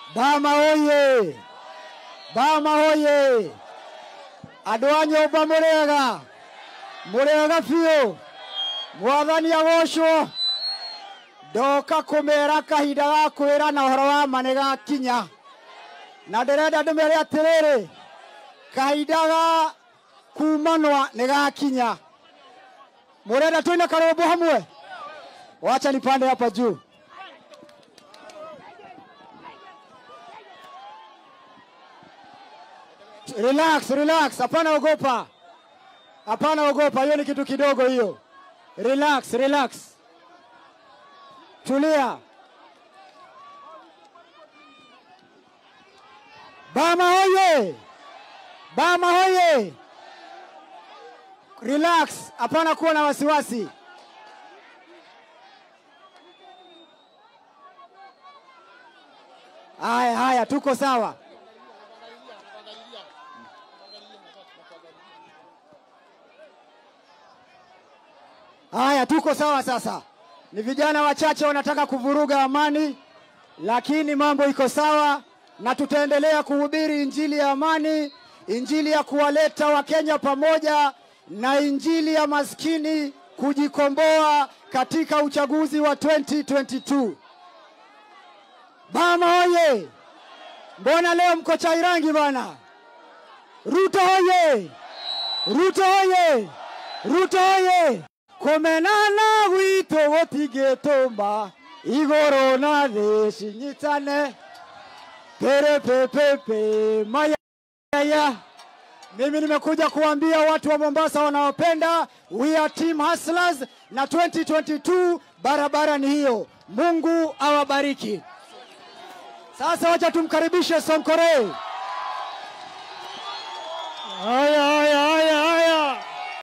Bama hoye! Bama hoye! Andũ a nyũmba mũrĩega mũrĩega biũ mwathani agocwo ndoka kũmera kahinda ga kwĩra na ũhoro wa ma nĩ gakinya na ndĩrenda ndĩmere atĩrĩrĩ kahinda ga kumanwa nĩ gakinya mũrenda twĩne karũmbo hamwe wacha nipande hapa juu Relax, relax, hapana ogopa, hapana ogopa, hiyo ni kitu kidogo hiyo. Relax, relax, tulia. Bama hoye! Bama hoye! Relax, hapana kuwa na wasiwasi. Haya, haya, tuko sawa. Haya, tuko sawa sasa. Ni vijana wachache wanataka kuvuruga amani, lakini mambo iko sawa, na tutaendelea kuhubiri injili ya amani, injili ya kuwaleta Wakenya pamoja, na injili ya maskini kujikomboa katika uchaguzi wa 2022. Bama hoye! Mbona leo mko Chairangi bana? Ruto hoye! Ruto hoye! Ruto hoye! kumenana gwitũ gũtingĩtũma igũrũ na thĩ cinyitane perepepepe mayaya mimi nimekuja kuambia watu wa Mombasa wanaopenda we are team hustlers na 2022 barabara ni hiyo Mungu awabariki sasa wacha tumkaribishe Sonkore